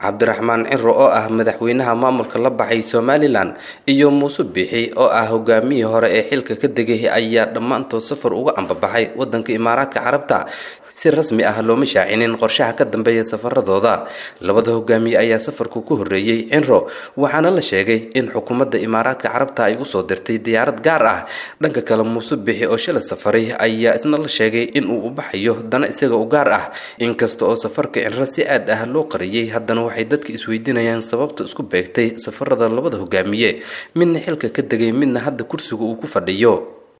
cabdiraxmaan ciro oo ah madaxweynaha maamulka la baxay somalilan iyo muuse biixi oo ah hogaamiyii hore ee xilka ka degay ayaa dhammaantood safar uga ambabaxay wadanka imaaraadka carabta si rasmi ah looma shaacinin qorshaha ka dambeeya safaradooda labada hogaamiye ayaa safarku ku horreeyey cinro waxaana la sheegay in xukuumadda imaaraadka carabta ay usoo dirtay diyaarad gaar ah dhanka kale muuse bixi oo shala safaray ayaa isna la sheegay in uu u baxayo dana isaga u gaar ah inkasta oo safarka cinro si aad ah loo qariyey haddana waxay dadka isweydiinayaan sababta isku beegtay safarada labada hogaamiye midna xilka ka degay midna hadda kursiga uu ku fadhiyo